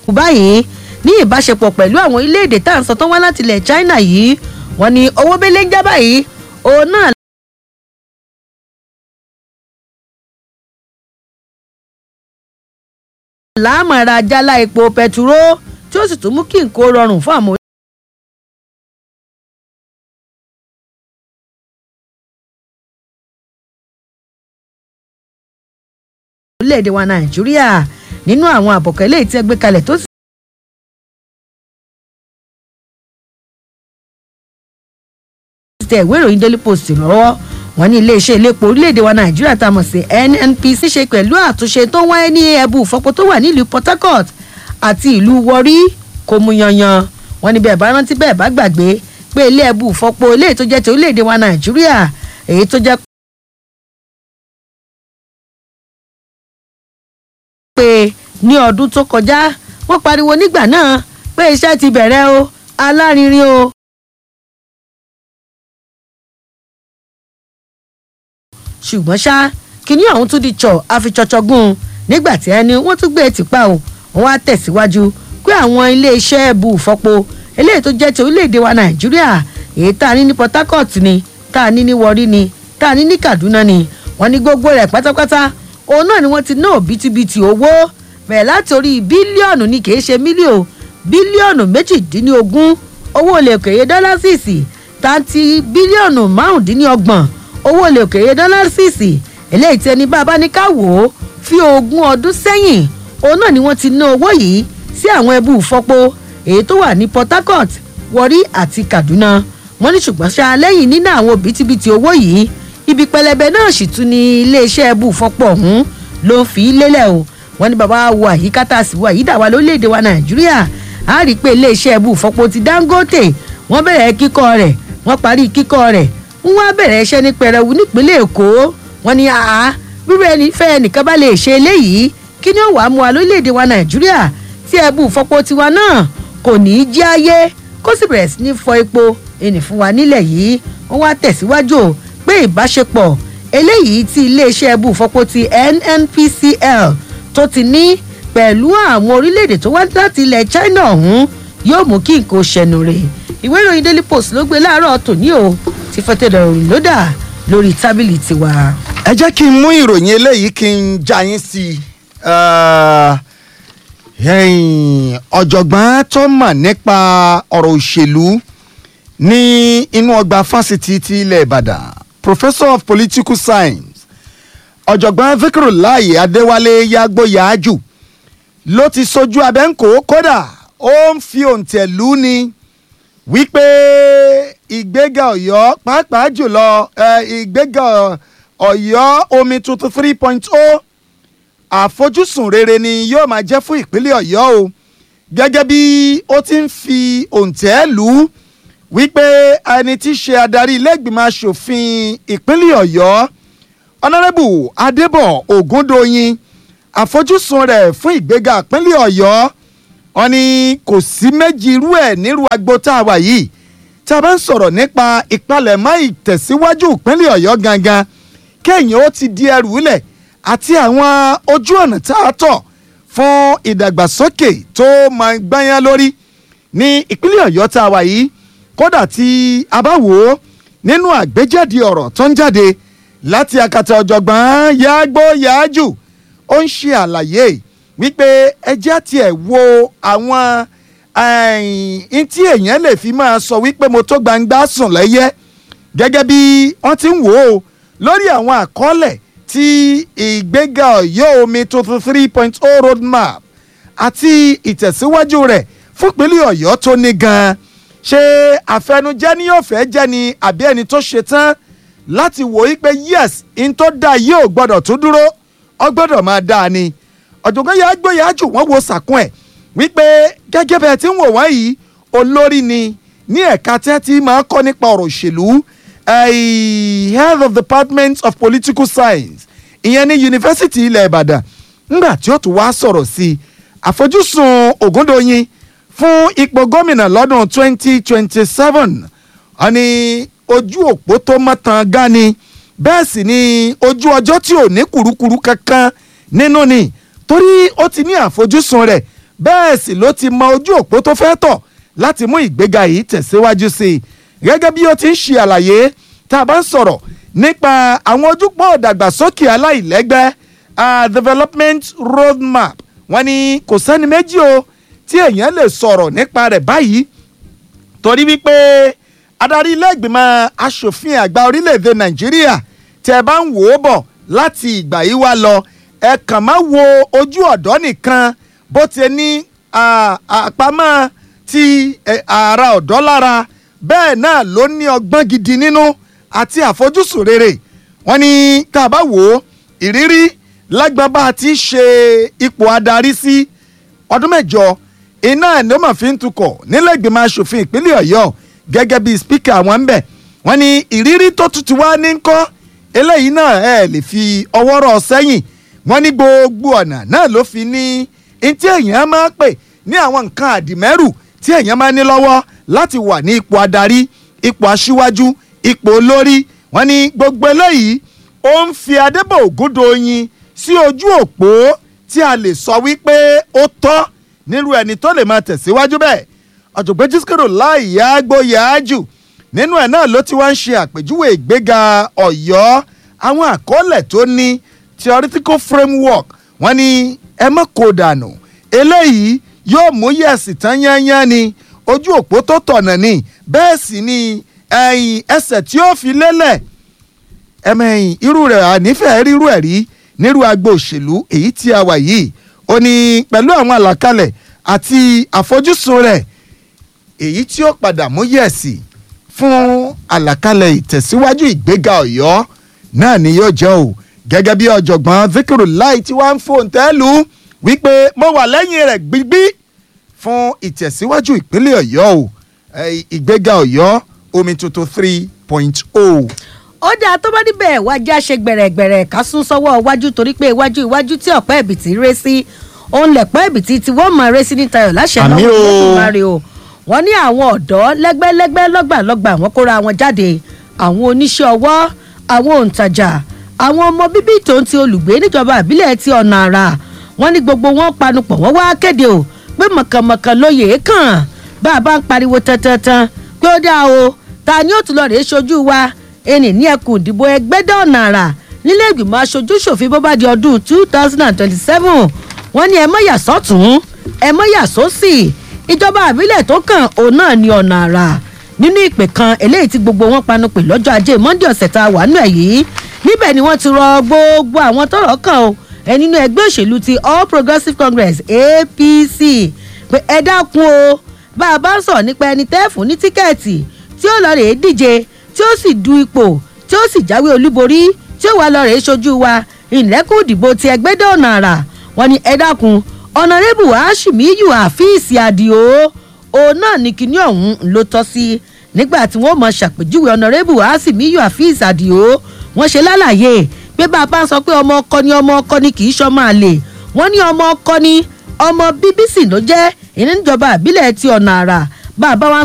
báyìí ní ìbáṣepọ̀ pẹ̀lú àwọn orílẹ̀-èdè tá à ń sọ tán wá láti ilẹ̀ china yìí wọ́n ní owó bẹ́lẹ́ ń já báyìí òun náà láàmọ̀ra jálá epo pẹtiró tí ó sì tún mú kí nǹkó rọrùn fún àwọn orílẹ̀-èdè wa nàìjíríà nínú àwọn àbọ̀kẹ́ lè tí ẹ gbé kalẹ̀ tó sì. tẹ ìwé ìròyìn daily post lọ́wọ́ wọn ní iléeṣẹ́ iléepo orílẹ̀-èdè wa nàìjíríà tá a mọ̀ sí nnpc ṣe pẹ̀lú àtúnṣe tó ń wáyé ní ẹ̀bù ìfọpo tó wà nílùú port harcourt àti ìlú warri kò mú yanyan wọn ní bẹ́ẹ̀ bá rántí bẹ́ẹ̀ bá gbàgbé pé ilé ẹ̀bù ìfọpo eléyìí tó jẹ́ ti orílẹ̀-èdè wa nàìjíríà èyí tó jẹ́ pé ní ọdún tó kọjá wọ́n pariwo nígbà náà pé iṣẹ́ ti bẹ̀rẹ̀ o alárinrin o. ṣùgbọ́n ṣá kínní ọ̀hún tún di tsọ̀ àfitsọ̀tsọ̀gùn nígbà tí ẹni wọ́n tún gbé tìpa o wọ́n wá tẹ̀síwájú pé àwọn iléeṣẹ́ ẹ̀bù ìfọpo eléyìí tó jẹ́ ti orílẹ̀-èdè wa nàìjíríà èyí tá a ní ní port harcourt ni tá a ní ní warri ni tá a ní ní kaduna ni wọ́n ní gbogbo rẹ̀ pátápátá òun náà ni wọ́n ti ná òbítíbitì owó bẹ̀rẹ̀ láti orí bílíọ̀nù ni kì í ṣe mílíọ̀nù bílíọ̀nù méjìdínlógún owó olè òkèèrè dọ́lásìsì tàǹtí bílíọ̀nù márùndínlọ́gbọ̀n owó olè òkèèrè dọ́lásìsì eléyìí tí ẹni bá bá ní ká wò ó fi ogún ọdún sẹ́yìn òun náà ni wọ́n ti ná owó yìí sí àwọn ẹbú ìfọpo èyí tó wà ní port harcourt warri àti kaduna wọ́n ní ṣùgbọ́n ṣá lẹ́yìn nínú àwọn òbítíbitì owó yìí ibi pẹlẹbẹ náà sì tún ní iléeṣẹ́ ẹbú ìfọpo ọ̀hún ló ń fi lélẹ̀ o wọ́n ní bàbá wo àyíká tá a sì wo àyídà wa lórílẹ̀‐èdè wa nàìjíríà a rí i pé iléeṣẹ́ ẹbú ìfọpo ti dangote wọ́n bẹ̀rẹ̀ kíkọ́ rẹ̀ wọ́n parí kíkọ́ rẹ̀ wọ́n á bẹ̀rẹ̀ iṣẹ́ ní pẹrẹwu nípínlẹ̀ èkó wọ́n ní àá rírọ ẹni fẹ́ ẹnìkan bá lè ṣe eléyìí kí ni ó wàá mú wa lórílẹ̀‐èdè wa nàìjíríà tí ẹbú ìfọpo tiwa náà kò ní í jẹ́ ayé kó sì bẹ̀rẹ̀ sí ní fọ epo ẹnì fún wa nílẹ̀ yìí wọ́n wá tẹ̀síwájú o pé ìbáṣepọ̀ eléyìí tí iléeṣẹ́ ẹbú ìfọpo ti nnpcl tó ti ní pẹ̀lú àwọn orílẹ̀-èdè tó wá láti ilẹ̀ china ọ̀hún yóò mú kí nǹkan ṣẹnu rẹ̀ ìwé ìròyìn daily post ló gbé láàárọ̀ tòní o ti fẹ́tẹ̀dọ̀ ròyìn lódà lórí tábìlì tiwa. ẹ jẹ́ kí n mú ìròyìn eléyìí kí n já yín sí i ọ̀jọ̀gbọ́n tó mọ̀ nípa ọ̀rọ̀ òṣèlú ní inú ọgbà fásitì ti ilẹ̀ ìbàdàn professor of political science ọ̀jọ̀gbọ́n vikirulayi adéwálé yàgbóyàájù ló ti sojú abẹ́ǹkó kódà ó ń fi òǹtẹ̀ lù ní wípé ìgbéga ọ̀yọ́ pàápàá jùlọ ìgbéga ọ̀yọ́ omi tuntun three point o àfojúsùn rere ni yóò máa jẹ́ fún ìpínlẹ̀ ọ̀yọ́ o gẹ́gẹ́ bí ó ti ń fi òǹtẹ̀ lù ú wípé ẹni tí í ṣe adarí ilé-ìgbìmọ̀ asòfin ìpínlẹ̀ ọ̀yọ́ ọ̀nàrẹ́bù adébọ̀ ògúndòyìn àfojúsùn rẹ̀ fún ìgbéga ìpínlẹ̀ ọ̀yọ́ wọn ni kò sí méjì irú ẹ̀ nírú agbo tá a wà yìí tá a bá ń sọ̀rọ̀ nípa ìpalẹ̀mọ́ ìtẹ̀síwájú ìpínlẹ̀ ọ̀yọ́ gangan kéèyàn ó ti di ẹrù lẹ̀ àti àwọn ojú ọ̀nà tá a tọ̀ fún ìdàgbàsókè tó máa gbáyán lórí ní ìpínlẹ̀ ọ̀yọ́ tá a wà yìí kódà tí a bá wò ó nínú àgbéjáde ọ̀rọ̀ tó ń jáde láti akata ọ̀jọ̀gbọ́n yàgbó yàájù ó ń ṣe àlàyé wípé ẹjẹ́ tiẹ̀ wo àwọn ẹ̀ẹ́n tí èèyàn lè fi máa sọ wípé mo tó gbangba sùn lẹ́yẹ gẹ́gẹ́ bí wọ́n ti ń wò ó lórí àwọn àkọọ́lẹ̀ tí ìgbéga ọ̀yọ́ omi tuntun three point oh road map àti ìtẹ̀síwájú rẹ̀ fúnpínlẹ̀ ọ̀yọ́ tó ní gan-an ṣé àfẹnujẹ́ ni yóò fẹ́ jẹ́ ni àbí ẹni tó ṣe tán láti wò ó pé yes n tó dáa yóò gbọ́dọ̀ tó dúró ọ gbọ́dọ̀ máa dáa ni ọ̀jọ̀gbọ́n yà á gbóyà á jù wọ́n wo sàkún ẹ̀ wípé gẹ́gẹ́ bẹ́ẹ̀ tí ń wò wọ́n yìí olórí ni ní ẹ̀ka tẹ́ tí máa ń kọ́ nípa ọ̀rọ̀ òṣèlú head of the department of political science ìyẹn ní yunifásitì ilẹ̀ ìbàdàn ńgbà tí ó tún wá sọ̀rọ̀ sí i àfojúsùn ògúndòyìn fún ipò gómìnà lọ́dún 2027 wọ́n ní ojú òpó tó mọ́tàn gan ni bẹ́ẹ̀ sì ni ojú ọjọ́ tí ò ní kùrukùru kankan nínú ni torí ó ti ní àfojúsùn rẹ̀ bẹ́ẹ̀ sì ló ti mọ ojú òpó tó fẹ́ tọ̀ láti mú ìgbéga yìí tẹ̀síwájú sí i gẹ́gẹ́ bí ó ti ń ṣe àlàyé tá a bá ń sọ̀rọ̀ nípa àwọn ojúpọ̀ ìdàgbàsókè aláìlẹ́gbẹ́ uh, development roadmap wọ́n ní kò sẹ́ni méjì o tí èèyàn lè sọ̀rọ̀ nípa rẹ̀ báyìí torí wípé adarí ilé ìgbìmọ̀ asòfin àgbà orílẹ̀-èdè nàìjíríà tẹ́ bá ń wò ó bọ̀ láti ìgbà yìí wá lọ ẹ kàn má wo ojú ọ̀dọ́ nìkan bó ti ní àpamọ́ ti ara ọ̀dọ́ lára bẹ́ẹ̀ náà ló ní ọgbọ́n gidi nínú àti àfojúsùn rere wọ́n ní tá a bá wò ó ìrírí lágbọ́n bá a ti ṣe ipò adarí sí ọdún mẹ́jọ iná ni ó mà fi ń tukọ̀ nílẹ̀ ìgbìmọ̀ asòfin ìpínlẹ̀ ọ̀yọ́ gẹ́gẹ́ bí spíkà wọn ń bẹ̀ wọ́n ní ìrírí tó tutù wá ní kọ́ eléyìí náà ẹ lè fi ọwọ́ rọ̀ sẹ́yìn wọ́n ní gbogbo ọ̀nà náà ló fi ní ntí èèyàn máa pè ní àwọn nǹkan àdìmẹ́rù tí èèyàn máa ní lọ́wọ́ láti wà ní ipò adarí ipò aṣíwájú ipò olórí wọ́n ní gbogbo eléyìí ó ń fi adébò ògúndòyin sí ojú òpó tí a lè sọ wípé ó tọ́ nírú ẹni tó lè máa tẹ̀síwájú bẹ́ẹ̀ ọ̀jọ̀gbọ́n jískèrò láì yá gbóyà ájù nínú ẹ̀ náà ló ti wá ń ṣe àpèjúwe ìgbéga ọ̀yọ́ àwọn àkọọ́lẹ̀ tó ní theoretical framework wọ́n ní ẹ mọ́ kó dànù eléyìí yóò mú yẹ̀sì tán yányán ni ojú òpó tó tọ̀nà ni bẹ́ẹ̀ sì ni ẹ̀yìn ẹsẹ̀ tí ó fi lélẹ̀ ẹ̀mẹ̀yìn irú rẹ̀ ànífẹ̀ẹ́ rírú ẹ̀ rí nírú agbo òṣèlú èyí tí a wà yìí ó ní pẹ̀lú àwọn àlàkalẹ̀ àti àfojúsùn rẹ̀ èyí tí ó padà mú yẹ̀sì fún àlàkalẹ̀ ìtẹ̀síwájú ìgbéga ọ̀yọ́ náà ni yóò jẹ́ o gẹ́gẹ́ bí ọ̀jọ̀gbọ́n zikiru láì tí wàá ń fòǹtẹ́lù wípé mo wà lẹ́yìn rẹ̀ gbígbí fún ìtẹ̀síwájú ìpínlẹ̀ ọ̀yọ́ o ìgbéga ọ̀yọ́ omi tuntun three point o. ó dáa tó bá níbẹ̀ wájà ṣe gbẹ̀rẹ̀gbẹ̀rẹ̀ ká sún sọ́wọ́ iwájú torí pé iwájú iwájú tí ọ̀pẹ́ ẹ̀bìtì ré sí òun lẹ̀pẹ́ ẹ̀bìtì tí wọ́n máa ré sí ní tayọ̀ láṣẹ Àmì lọ́wọ́ o. ìlẹ́kùnmáre o wọ́n ní àwọn ọ̀dọ́ lẹ́gbẹ́lẹ́gbẹ́ lọ́gbàlọ́gbà wọ́n kóra wọn jáde àwọn oníṣẹ́ ọwọ́ àwọn òǹtajà àwọn ọmọ bíbí tó ń ti olùgbé níjọba ìbílẹ̀ ti ọ̀nà àrà wọ́n ní gbogbo wọn panupọ̀ wọ́n wá kéde o pé mọ̀kànmọ̀kàn lóye kàn bá a bá ń pariwo tantantan pé ó dáa o ta ni ó tún lọ rèé ṣojú wa ẹnì ní ẹkùn ìdìbò ẹgbẹ́dẹ́ ọ̀nà àrà nílé ìgbìmọ̀ aṣojú ṣòfin bó bá di ọdún two thousand and twenty-seven wọ́n ní ẹ mọ́ yà sọ́tún ẹ mọ́ yà sósì ìjọba àbílẹ̀ tó kàn òun náà ní ọ̀nà àrà nínú ìpè kan eléyìí tí gbogbo wọn panu pè lọ́jọ́ ajé monde ọ̀sẹ̀ tá a wà nù ẹ̀ yìí níbẹ̀ ni wọ́n ti rọ gbogbo àwọn tọ́rọ̀ kàn o ẹ nínú ẹgbẹ́ òṣèlú ti all progressives congress apc pé ẹ dákun o bá a bá ń sọ̀rọ̀ nípa ẹni tẹ́ẹ̀fù ní tíkẹ́ẹ̀tì tí ó lọ rèé díje tí ó sì du ipò tí ó sì jáwé olúborí tí ó wà lọ rèé ṣojú wa ìlẹ́kùn ìdìbò ti ẹgbẹ́dẹ́ ọ̀nà àrà wọn ni ẹ dákun ọ̀nàrẹ́bù hashimiyu àfíìsì àdìo òun náà ní kinní ọ̀hún ló tọ́ sí nígbà tí wọ́n mọ̀ ṣàpèjúwe ọ̀nàrẹ́bù hashimiyu àfíìsì àdìo wọ́n ṣe lálàyé pé bá a bá ń sọ pé ọmọ ọkọ ni ọmọ ọkọ ni kì í ṣọmọ àlè wọ́n ní ọmọ ọkọ ni ọmọ bíbí sì ló jẹ́ ìníjọba àbílẹ̀ ti ọ̀nà àrà bá a bá wá